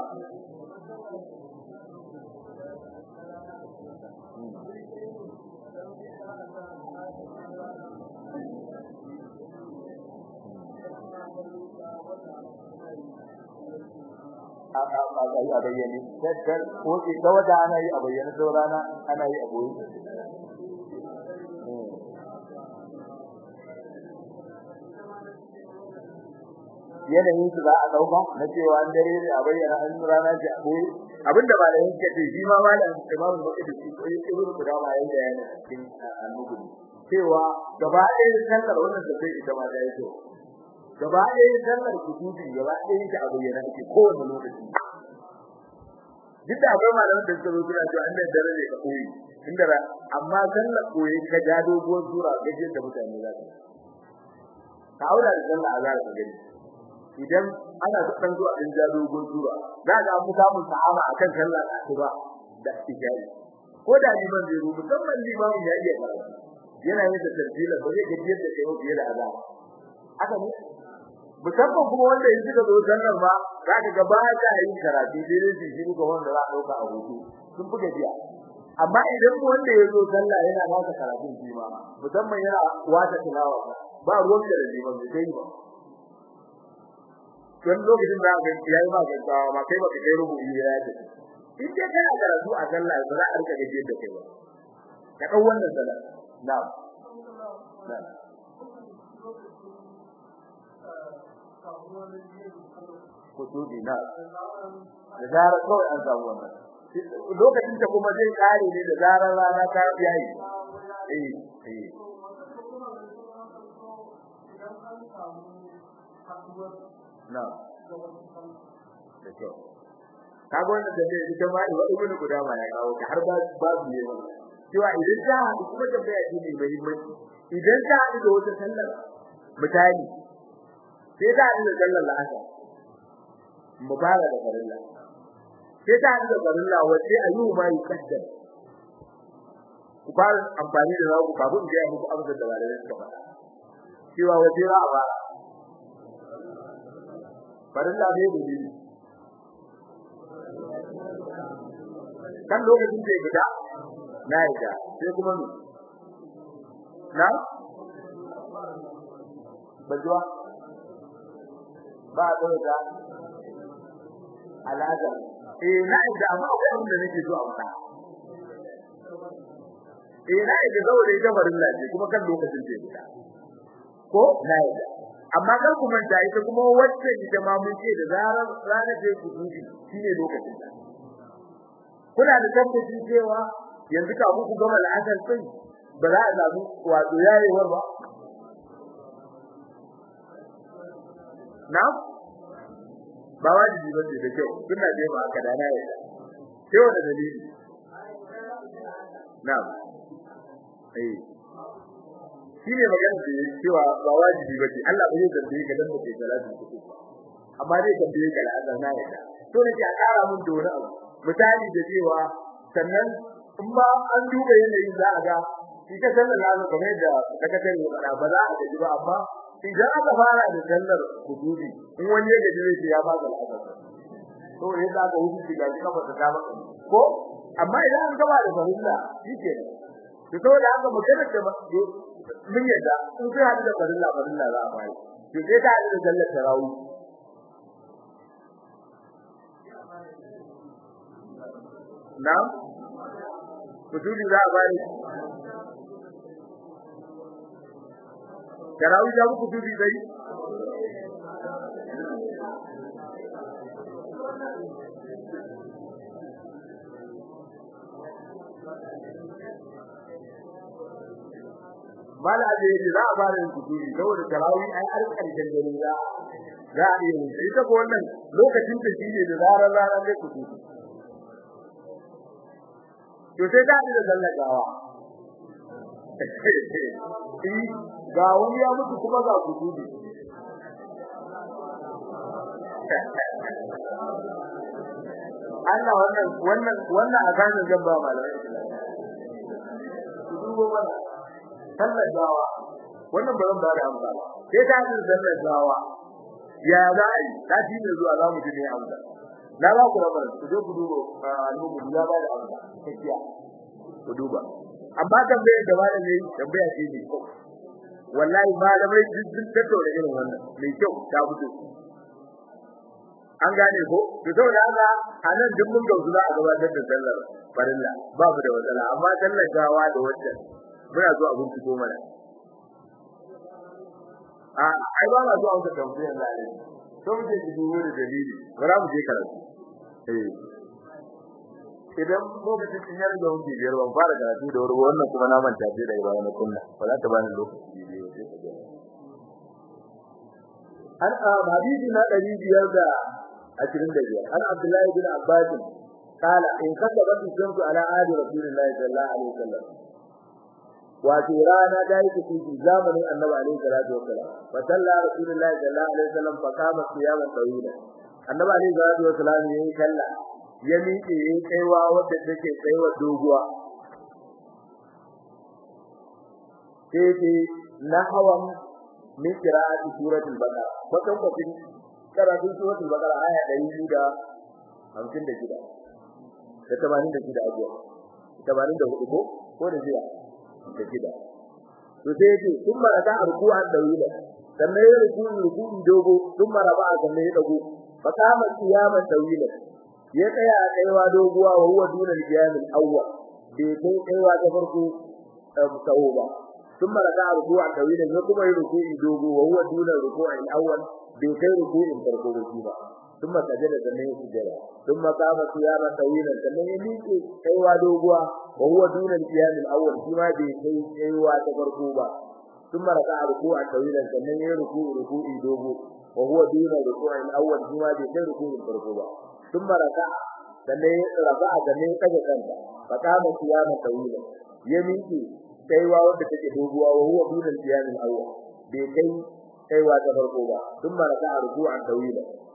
a bayyane daddar ko ke da wata ana yi a bayyane da rana ana yi a boye yanayin su za a dauka na cewa an dare ne a bayyana an rana ji a boye abinda ba da yake ce shi ma ma da imamu da yake shi ko yake rubuta guda ma yayin da yana cikin annabi cewa gaba ɗaya sallar wannan da sai ita ma da yake gaba ɗaya sallar kutubi gaba ɗaya ta a bayyana take kowane lokaci duk da akwai malaman da suka zo suna cewa an da dare ne ka koyi inda amma sallar koyi ka ja doguwar sura gaje da mutane za su ka aura da sallar azhar ka gani idan ana dan zuwa din ja doguwar sura za ga mu samu sahaba akan sallar asuba da tijari ko da liman zai rubu musamman liman ya iya karatu yana yin da tartila ba zai gajiyar da kai fiye da azhar haka ne musamman kuma wanda yanzu da zo sallar ba za ka ga ba ta yin karatu dai dai shi ga wanda za a dauka a hutu sun buga biya amma idan wanda ya zo sallah yana naka karatun shi ma musamman yana wata tilawa ba ruwan da liman bai kai ba don lokacin da aka yayi ba gaggawa ma kai baka kai rubu ya yace in dai kana karatu a sallah ba za a rika gaje da kai ba ka dau wannan sallah na'am na'am kutudi na da zarar kawai an samu wannan lokacin da kuma zai kare ne da zarar rana ta yayi eh eh na da kyau kaga wannan da zai ita ma wa ibnu gudama ya kawo ta har ba babu ne wannan cewa idan ta haɗu kuma tambaya ce mai muhimmanci idan ta haɗu da wata sallar misali sai ta haɗu da sallar la'asar mubara da farilla sai ta haɗu da farilla wace ayu ma yuqaddam fara amfani da zaku kafin ga muku amsar da malamai suka faɗa cewa waje za a fara farin da bai da dini kan lokacin da ya fita na yadda sai kuma mu na bajuwa ba a tsaye da alaƙa eh na yadda amma akwai wanda nake so a fita eh na yadda saboda ita farin lafiya kuma kan lokacin da ya fita ko na yadda amma kar ku manta ita kuma wacce ita ma mun ce da zarar ranar da ku dubi shine lokacin da kuna da tabbaci cewa yanzu ka ku gama al'adar sai ba za a samu wato yayewar ba na ba wajibi ba ce da kyau kuna da ba ka da na yadda sai wanda dalili na eh shine magana da yake cewa ba wajibi bace Allah bai zambe ka dan mutai salatu kuku amma dai zambe ka la azan na yadda to ne a kara mun da wani abu misali da cewa sannan in ba an duba yanayin za a ga shi ka sallar lazu kamar da daga tare da ba za a gaji ba amma idan aka fara da sallar kudubi in wani ya gaji zai ya ba ga azan to ne za ka wuce ga kuma ba ta ba ko amma idan an gaba da fahimta shi ke to saboda haka magana da mun yadda in sai hadu da farilla farilla za a bai to sai ta hadu da sallar tarawih na'am kuturi za a bai tarawih da kuturi dai mala da yake za a fara yin kuduri saboda tarawih ai har karshen dare za za a yi ita ko wannan lokacin da shi ne da zarar ranar da kuduri to sai ka da zallagawa eh ga wani ya mutu kuma ga kuduri Allah wannan wannan wannan azanin zan ba malamai dubo mana sallar gawa wannan ba zan ba da amsa ba sai ta yi sallar gawa ya za a yi ta ji ne zuwa za mu ji ne amsa na ba ku rabar ku je ku duba al'ummu ya ba da amsa kakiya ku duba amma tambayar da malam yayi tambaya ce ne wallahi malamai sun tattauna irin wannan mai kyau ta fito an gane ko to saboda haka anan duk mun gauzu za a gabatar da sallar farilla babu da matsala amma sallar gawa da wacce muna zuwa abin fito mana a ai ba ma zuwa wata tambayar lalle to mu je ki dubo da dalili bara mu je karatu eh idan lokacin in yarda wani biyar ban fara karatu da wuri wannan kuma na manta sai daga bayan na kunna ba za ta bani lokaci biyu sai ka ga an a hadisi na 500 ashirin da biyar an abdullahi bin abbas kala in kasaba shamsu ala ahli rasulillahi sallallahu alaihi wasallam wato rana da yake cikin zamanin annabi alaihi salatu wasallam fa salla rasulullahi sallallahu alaihi wasallam fa kama qiyaman tawila annabi alaihi salatu wasallam yayin kalla ya miƙe yayin kaiwa wanda take tsayuwa doguwa sai ce nahwan min qira'ati suratul baqara bakan bakin karatun suratul baqara aya 256 da 86 abuwa 84 ko ko da jiya da gida to sai yace kuma raka ruku'an dawila sannan ya ruku'u ruku'u dogo kuma raba sannan ya dago fa kama qiyaman dawila ya tsaya a kaiwa doguwa wa huwa duna al-qiyam al-awwal bai kai kaiwa ta farko tsawo ba ثم ركع ركوعا طويلا يقوم ركوع دوغو وهو دون الركوع الاول بكير ركوع فرقو ركوع ثم سجد sannan ya sujada ثم قام قياما طويلا sannan ya miƙe kaiwa doguwa وهو دون القيام الاول kuma bai kai kaiwa ta farko ba ثم ركع ركوعا طويلا sannan ya ركوع ركوع dogo وهو دون الركوع الاول kuma bai kai ركوع farko ba ثم ركع sannan ya rafa'a sannan ya kaje kanta فقام قياما طويلا ya miƙe kaiwa wanda take doguwa wa huwa dunal qiyamul awwal bai kai kaiwa ta farko ba thumma raka'a ruku'an tawila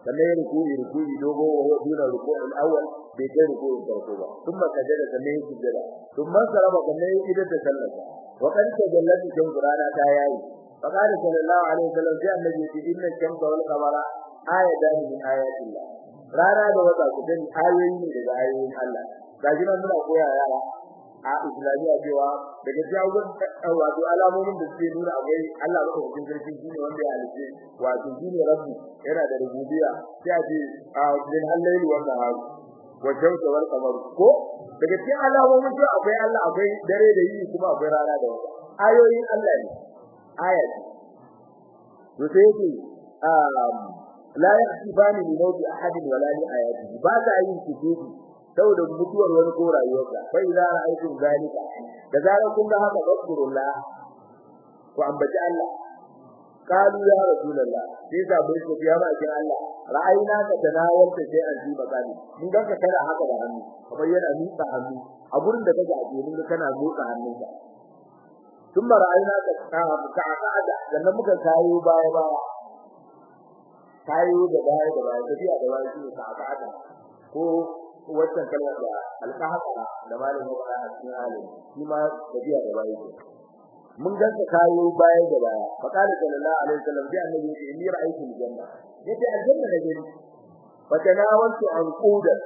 sannan ya ruku'i ruku'i dogo wa huwa duna ruku'il awwal bai kai ruku'in farko ba thumma sajada sannan ya sujada thumma saraba sannan ya idar da sallar wa kan tajallati kan qur'ana ta yayi fa qala sallallahu alaihi wasallam sai annabi ya ce inna shamsa wal qamara ayatan min ayatillah rana da wata ku dan ayoyi ne daga ayoyin Allah gaji nan muna koya yara a islamiyya cewa daga jawaban wato alamomin da suke nuna akwai Allah ba ku sarki shine wanda ya halice wato shine rabbi yana da rububiyya sai a ce a min halayli wa nahar wa shamsu wal qamar ko daga cikin alamomin cewa akwai Allah akwai dare da yini kuma akwai rana da wata ayoyin Allah ne ayat to sai yake la yahsibani li mawti ahadin wala li ayatihi ba ta yin kudubi saboda mutuwar wani ko rayuwarsa fa idza ra'aytum zalika da zarar kun ga haka fakurullah ku ambaci Allah qalu ya rasulullah sai da bai ko ya ba kin Allah ra'ayina ka tanawar ta sai an ji bakani mun ga ka kada haka da hannu kamar yana miƙa hannu a gurin da kake a mun kana miƙa hannunka ثم رأينا كعقعد sannan muka kayo baya baya kayo da baya da baya tafiya da baya shi ka'aqad ko wannan kalmar da alqahara da malamin ya faɗa a cikin alim shi ma tafiya da baya ce mun ganka kayo baya da baya fa kana sallallahu alaihi wasallam bi annabi ya inni ra'aytu aljanna yace aljanna da gani fa tanawaltu anquda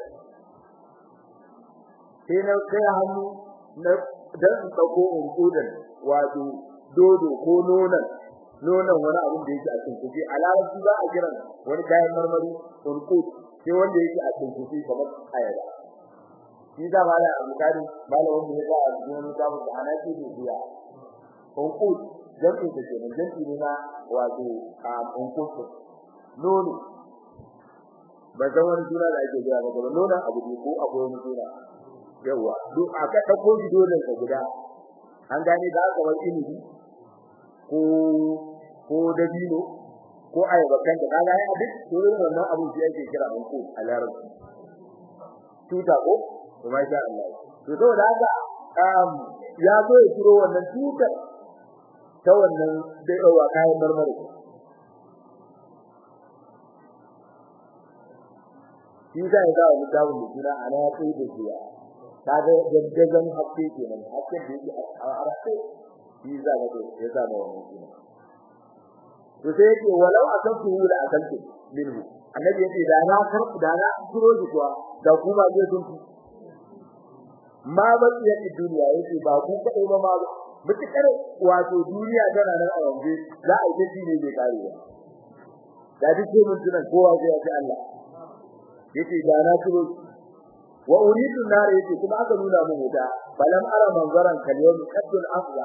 sai na kai hannu na dan dauko unqudan wato dodo ko nonan nonan wani abin da yake a cikin kufi alaji ba a kiran wani kayan marmari unqud sai wanda yake a cikin kufi kamar ayaba shi da mala abu kari mala wanda ya a cikin mutabu da anaki ne biya unqud jam'i da ke nan jam'i ne na wato unqud nono ba san wani suna da ake kira ba kuma nonon abu ne ko abu wani suna yawa duk aka dauko shi dole ka guda an gane da aka bar ilimi ko ko dabino ko ayaba kan da kaga ai duk dole wannan abu shi yake kira ko a larabci tuta ko kuma sha Allah to to da haka um ya zo ya turo wannan tuta ta wannan da yawa kayan marmari shi da ya ga mutawun da kira ana kai da jiya kaga jajjagan hakke kenan hakke da yake a arafe shi za ga to ya zama wannan kenan to sai yake walau akantu la akantu minhu annabi yace da na kar da na kuro shi kuwa da kuma zai sun ma ba ya ci duniya yace ba ku kadai ba ma mutakar wato duniya tana nan a yanzu za a yi shi ne bai kare ba da duk mun tunan kowa zai yi Allah yace da na kuro wa uridu nar yace kuma aka nuna mun wuta balam ara manzaran kalyawmi qaddul afza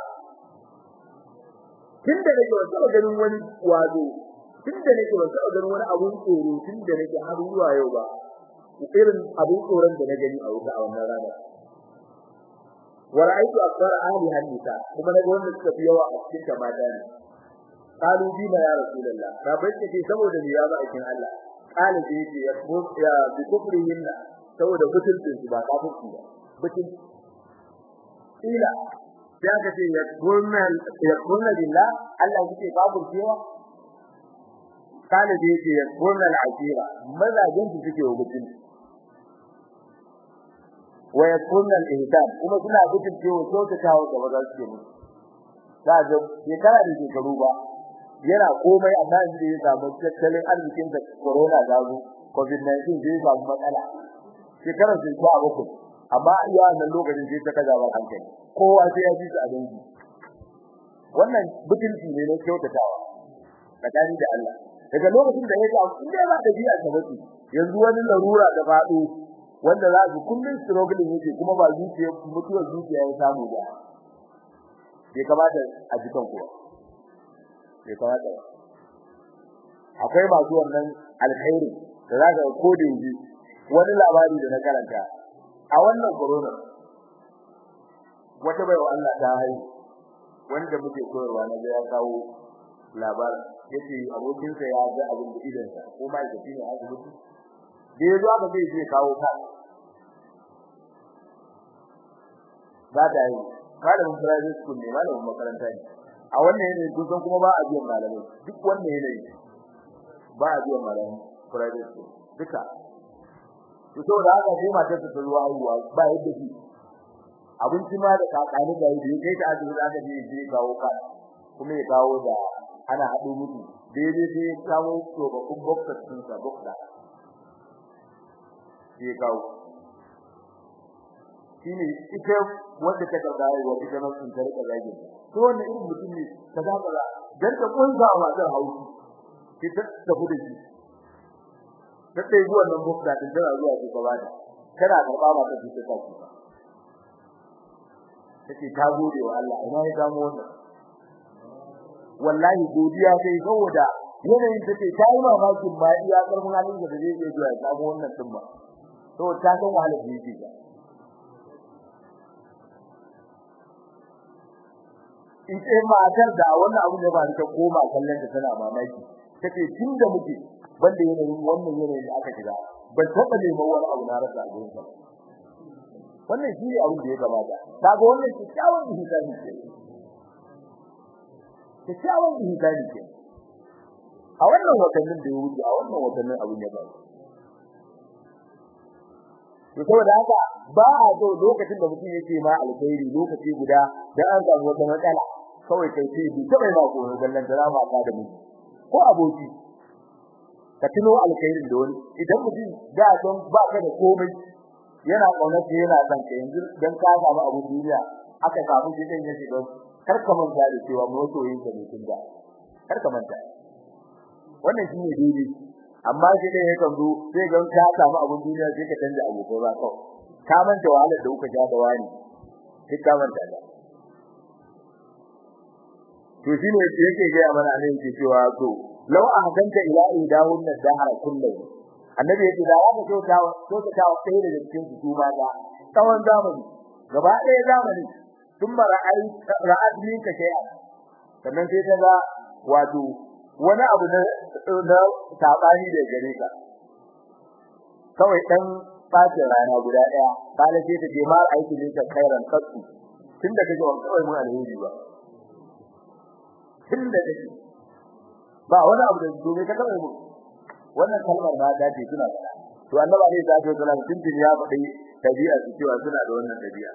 tunda nake wasu ganin wani wazo tunda nake wasu ganin wani abun tsoro tunda nake har zuwa yau ba irin abun tsoron da na gani a wuta a wannan rana wa ra'aytu akthar ahli hadisa kuma naga wanda suka fi yawa a cikin ta mata ne qalu bima ya rasulullah ka bace ce saboda ni ya ba aikin Allah qala da yake ya ya bi kufrihinna saboda mutuncin su ba kafirci ba mutum ila sai aka ce ya kunna ya kunna billah Allah yake babu cewa kana da yake ya kunna al'ajira mazajin su suke wa mutum wa ya kunna al-ihsan kuma suna mutum cewa so ta kawo gaba za su ke mutu da ga shekara da shekaru ba yana komai amma inda ya samu tattalin arzikin da corona da zo covid-19 zai samu matsala shekarar sai ta bakwai amma iya nan lokacin sai ta kaza ba hankali kowa sai ya ji su a dangi wannan butulci ne na kyautatawa tsakani da Allah daga lokacin da ya ga in dai ba da biya ta bace yanzu wani larura da fado wanda za su kullun struggling yake kuma ba zuciya mutuwar zuciya ya samu da bai kamata a jikan kuwa bai kamata akwai masu wannan alkhairi da za ka ko da yanzu wani labari da na karanta a wannan corona wata baiwa Allah ta haihu wanda muke koyarwa na ga ya kawo labarin yace abokinsa ya ga abin da idan sa ko mai da shine asibiti da yazo aka ce zai kawo ka ba da yi malamin private school ne malamin makaranta ne a wannan yanayi kun san kuma ba a biyan malamai duk wannan yanayi ba a biyan malamai private school duka to saboda haka sai matar ta zuwa haihuwa ba yadda shi abinci ma da kakani da yi kai ta azumi aka je je kawo ka kuma ya kawo da ana hado mutu daidai sai ya kawo to ba kun bokkar sun sa bokka sai kawo shine ita wanda ta karba yi wa ita nan sun tarika zagi to wannan irin mutum ne kaza kaza dan ta kunza wa da haushi ita ta fude shi ta dai zuwa nan bukka din tana zuwa ki gaba da kana karba ba ta fita ta ba take ta gode wa Allah ina ya samu wannan wallahi godiya sai saboda yanayin take ta yi mamakin ba iya karfin halin da zai iya zuwa ya samu wannan din ba to ta san wahalar da yake ga in ce matar da wannan abu ne ba ta koma kallon ta tana mamaki take tunda muke banda yanayin wannan yanayin da aka shiga ban taba neman wani abu na rasa a gurin sa wannan shi ne abin da ya gabata kaga wannan kyakkyawan ihsani ce kyakkyawan ihsani ce a wannan watannin da ya wuce a wannan watannin abin ya faru to saboda haka ba a so lokacin da mutum yake ma alkhairi lokaci guda dan an samu wata matsala kawai kai sai bi ta bai ma ko gallan da ma ka da mu ko aboki ka tuno alkhairin da wani idan mutum da don ba ka da komai yana kaunar yana son ka yanzu dan ka samu abu duniya aka samu gidan ya shiga kar ka manta da cewa masoyin ka ne tun da kar ka manta wannan shine daidai amma shi ne yakan zo sai ga ka samu abun duniya sai ka canja abokai ba kawai ka manta wahalar da kuka ja da wani sai ka manta da to shine yake ga mana ne yake cewa to law ahdanta ila idahun dahara kullu annabi yake da aka so ta so ta ta sai da cikin su ma da tsawon zamani gaba ɗaya zamani thumma ra'ay ra'ad minka shay'a sannan sai ta ga wato wani abu na na sabani da gare ka kawai dan bacin rana guda daya kala sai ta je ma aiki ne ta kairan kasu tunda kake wa kawai mun alheri ba tunda kake ba wani abu da dole ka kawai mu wannan kalmar ba ta ce suna fada to annabi ne da ya tsara tun ya faɗi tabi'a su cewa suna da wannan tabi'a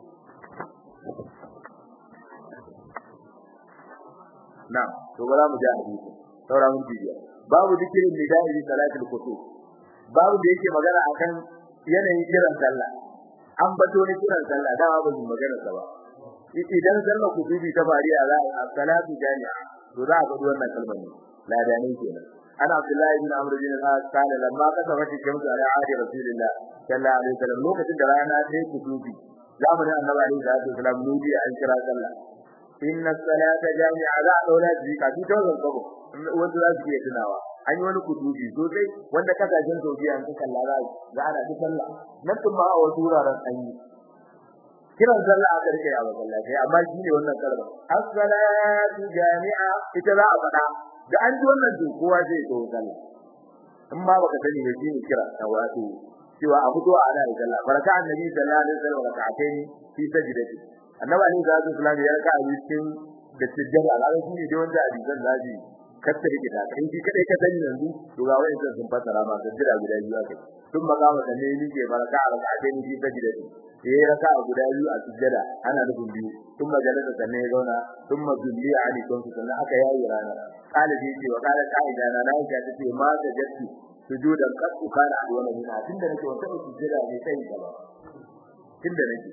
na'am to ba za mu ji hadisi saura mun ji babu dikirin nida'i bi salatul kusuf babu da yake magana akan yanayin kiran sallah an bato ne kiran sallah da ba mu magana sa ba idan sallah kusufi ta fariya za a salatu jami'a to za a ga wannan kalmar ne ladani kenan ana abdullahi bin amr bin al-as kana lamma kasabat shamsu ala ahdi rasulillah sallallahu alaihi wasallam lokacin da rana ta yi kusufi zamanin annabi alaihi salatu wasallam nudi an kira sallah inna salata jami'a za a daura ji ka ji to zan gabo wanda za su iya tunawa an yi wani kudubi sosai wanda kasashen Saudiya an suka lara za ana ta sallah nan kuma a wasu wuraren an yi kiran sallah a karke a masallaci amma shi ne wannan kalma as-salatu jami'a ita za a faɗa da an ji wannan to kowa zai zo sallah in ma baka sani ne shi ne kira ta wato cewa a fito ana yi sallah baraka annabi sallallahu alaihi wasallam rak'atayn fi sajdati annabi alaihi salatu wasallam ya raka a cikin da sujjada alƙalai shi ne da wanda hadisan zaji kasta da kita kai shi kadai ka sani yanzu to ga wani sai sun fasara ma sujjada guda biyu akai tun makama da ne ni ke baraka a rak'atayn fi sajdati yayi raka a guda biyu a sujjada ana nufin biyu tun majalisa sanne ya zauna tun mazulli a alikon su sannan aka yayi rana kalibi ce wa kala kaida na nayi ta ce ma da jatti sujudan kasu kana a wannan hina tunda nake wata sujjada ne sai gaba tunda nake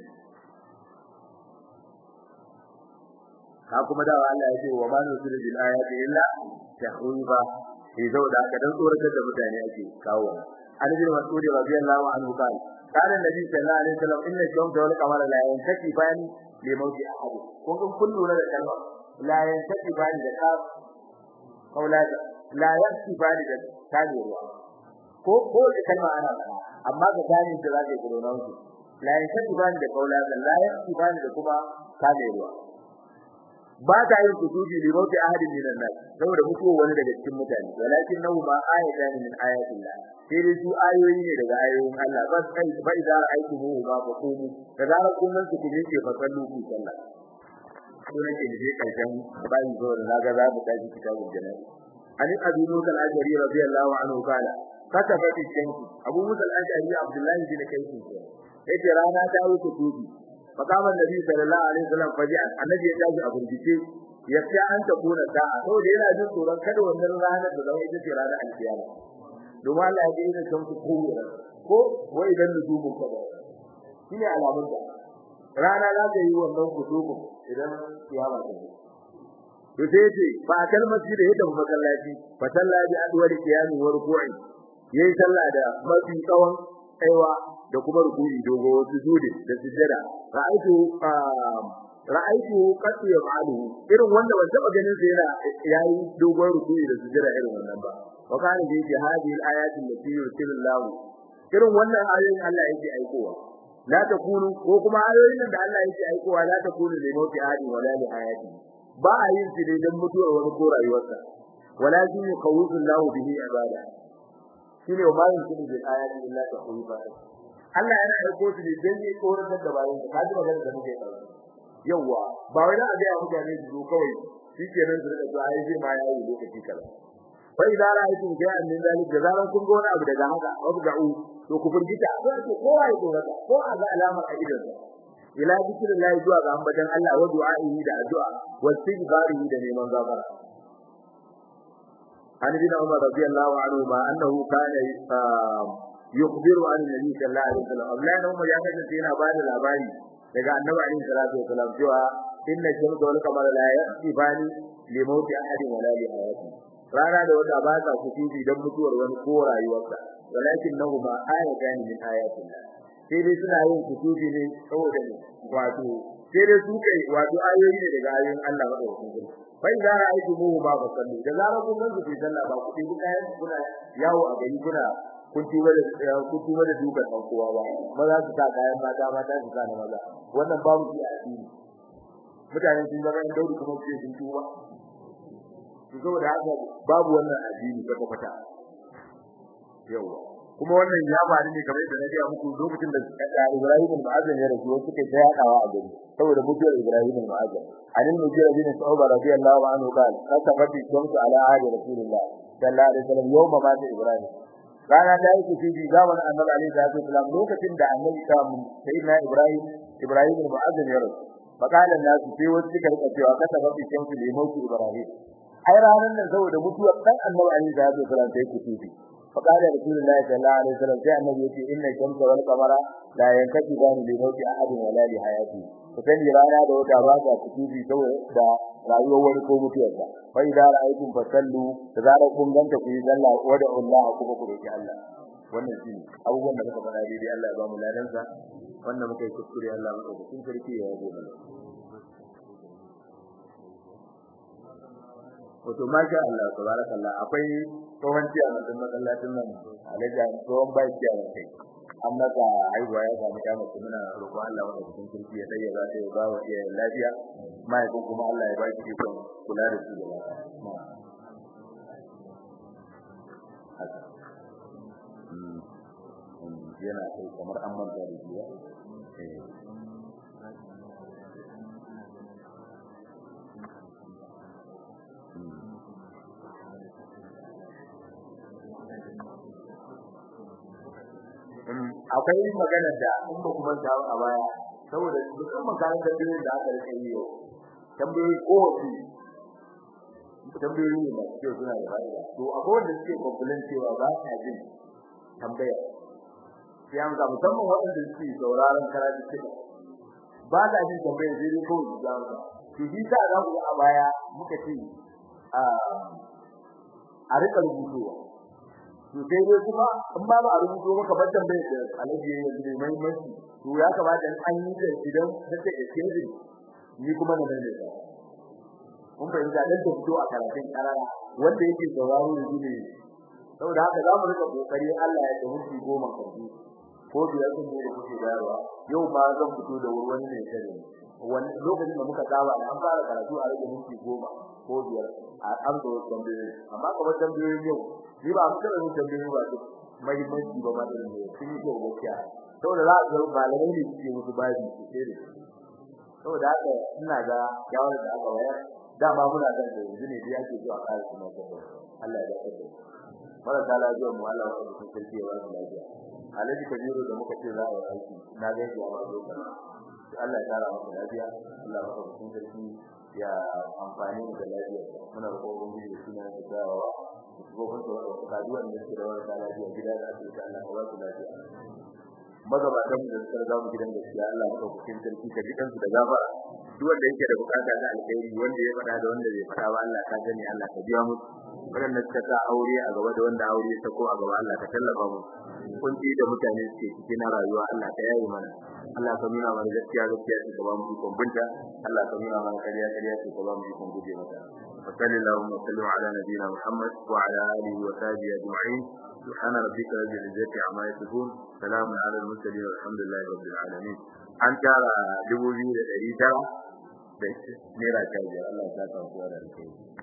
ka kuma dawa Allah ya ce wa ma nusiru bil ayati illa tahwiba sai zo da aka dan tsoratar da mutane ake kawo an bin mas'udi radiyallahu anhu kana kana nabi sallallahu alaihi wasallam inna shamsa wal qamara la yantakifan li mawti ahad kun kun kun lura da kalma la yantakifan da ka kaulada la yantakifan da tani ruwa ko ko da kalma ana fara amma ga tani da zaka yi na wuce la yantakifan da kaulada la yantakifan da kuma tani ruwa ba ta yin kusudi li mawti ahadin minan nas saboda mutuwa wani daga cikin mutane walakin nahu ma ayatan min ayatillah sai dai su ayoyi ne daga ayoyin Allah ba sai ba idan aiki mu ba ba ko mu da zara kullun su kuje ke fasallu ku sallah ko nake da karshen bayin zo da naga za mu tashi kitabul jannah ani abinu kal ajri radiyallahu anhu kala kata fadi shamsu abu musa al-ashari abdullahi bin kayfi yace rana ta wuce tubi fakama nabi sallallahu alaihi wasallam faji annabi ya tashi a burgice ya ce an ta kuna sa'a saboda yana jin tsoron kada wannan ranar da zama ita ce ranar alkiyama domin Allah ya ga shamsu ko ko wai idan nujumu kada shine alamun da rana za ta yi wannan kutubu idan kiyama ta yi to sai ce fa kal masjid ya tafi masallaci fa sallaji adwar qiyami wa ruku'i yayi sallah da mafi tsawon aiwa da kuma ruku'i dogo wasu sujudi da sujjada ra'aytu ra'aytu qati yaf'alu irin wanda ban taba ganin sa yana yayi dogon ruku'i da sujjada irin wannan ba wa kana da yake hadhihi al-ayati allati yursilullahu irin wannan ayoyin Allah yake aikowa la takunu ko kuma ayoyin da Allah yake aikowa la takunu li mawti ahadi wala li hayati ba a yin su dan mutuwar wani ko rayuwarsa walakin yuqawwidu Allahu bihi ibada shine wa bayin su bil ayati illa taqwiba Allah yana aiko su ne dan ya koratar da bayin ka ji magana da muke yi yawa ba wai da ga mutane su kawai shikenan su rika zuwa ai ma yayi lokaci kaza fa idza ra'aytum shay'an min dhalik da zaran kun ga wani abu daga haka wabda'u to ku furgita sai ku kowa ya tsorata ko a ga alamar a idan ila zikrillahi zuwa ga ambaton Allah wa du'a'ihi da addu'a wa istighfarihi da neman gafara an bin Umar radiyallahu anhu ma annahu kana yukhbiru an nabi sallallahu alaihi wasallam Allah ne Umar ya kace yana ba da labari daga annabi alaihi salatu wasallam cewa inna shamsa wal qamara la yaqtifani li mawti ahadin wala li hayati rana da wata ba ta kuci dan mutuwar wani ko rayuwarsa walakin nahuma ayatan min ayatin sai dai suna yin kutubi ne saboda ne wato sai dai su kai wato ayoyi ne daga ayoyin Allah madaukakin sarki bai da ra'ayi mu ba ba sallu da zarar kun gansu fi sallah ba kudi kun kayan kuna yawo a gari kuna kun tuba da kun tuba da dukan dan kowa ba maza su sa kayan mata mata su sa na maza wannan babu shi a addini mutanen sun zama yan daudi kuma su sun tuba su saboda haka babu wannan addini kwata kwata yawa kuma wannan ya faru ne kamar da nake muku lokacin da Ibrahim bin Azam ya rasu wasu kai ta yadawa a gari saboda mutuwar Ibrahim bin Azam anin mujira bin Sa'ba radiyallahu anhu qala kasafati shamsu ala ahli rasulillah sallallahu alaihi wasallam yawma mata Ibrahim rana ta yi kuci zaman annabi alaihi salatu wasallam lokacin da annabi ta mun sayyidina Ibrahim Ibrahim bin Azam ya rasu faqala nasu sai wasu suka rika cewa kasafati shamsu li mauti Ibrahim ai ranan nan saboda mutuwar dan annabi alaihi salatu wasallam sai kuci فقال رسول الله صلى الله عليه وسلم جاء النبي يقول إن الشمس والقمر لا ينكسفان لموت أحد ولا لحياته فكان رانا da wata ba ta kutubi saboda da rayuwar wani ko mutuwarsa fa idan ra'aytum fasallu da zarar kun ganta ku yi sallah wa da Allah kuma ku roki Allah wannan shi abubuwan da muka faɗa daidai Allah ya ba mu ladansa wannan muka yi kuskure Allah muka kun sarki ya yabe mana wato masha Allah tabarakallah akwai tsohon ciya na sun masallacin nan alaja tsohon bai ciya na kai an maka haihuwa ya samu ya mace muna roƙon Allah wanda cikin kirki ya dai ya za ta yi ba wa iya lafiya mahaifin kuma Allah ya ba shi ikon kula da su da lafiya yana kai kamar an manta da shi ba akwai magana da in ba kuma ta a baya saboda musamman kan da bin da aka rike yi tambayoyi ko wasu tambayoyi ne ba su suna da fa'ida to akwai wanda suke complain cewa ba sa jin tambaya sai an ga musamman waɗanda suke sauraron karatu kida ba sa jin tambaya sai dai kawai su ga to shi sa za ku a baya muka ce a rika rubutuwa to sai dai kuma in ba a rubuto maka ban tambayar da alaji ya yi mai muhimmanci to ya kamata in an yi da idan take da kirji ni kuma na dande ta kun fahimta dan ta fito a karatun karara wanda yake sauraro yanzu ne saboda haka za mu rika kokari Allah ya tsawo goma karbi ko biyar sun ne da kuke bayarwa yau ma zan fito da wani ne kare wani lokacin da muka dawa an fara karatu a rage minti goma ko biyar a amsa wasu tambayoyi amma kamar tambayoyin yau ni ba mu kada mun tambayoyi ba su mahimmanci ba ma irin ne sun yi kyau gaskiya saboda za a ga malamai ne suke musu babi su ce da saboda haka ina ga yawon da aka wayar dama muna kan da yanzu ne da yake zuwa kare kuma Allah ya dace da marasa lafiya mu Allah ya rubuta sarki ya ba su lafiya alaji kabiru da muka ce za a yi aiki na ga ya ba zo kana Allah ya kara maka lafiya Allah ya rubuta sarki ya amfani da lafiya muna roƙon ubangiji suna da dawowa gobe da wata kaduwan da ke da wata lafiya gida da asibiti Allah ya ba su lafiya magabatan da suka riga mu gidan gaskiya Allah ya dauka cikin sarki ka ji kansu da gafara duk wanda yake da bukata da alkhairi wanda ya fada da wanda bai fada ba Allah ka gani Allah ka biya mu wanda suka sa aure a gaba da wanda aure ta ko a gaba Allah ka tallafa mu kunci da mutane suke cikin rayuwa Allah ka yaye mana Allah ka nuna mana gaskiya gaskiya ce ka ba mu ikon binta Allah ka nuna mana kariya kariya ce ka ba mu ikon guje mata وصلى اللهم وسلم على نبينا محمد وعلى اله وصحبه اجمعين سبحان ربك رب العزه عما يصفون سلام على المرسلين والحمد لله رب العالمين an tara dubu biyu da ɗari tara da naira ta biyar Allah ya saka wa da alkhairi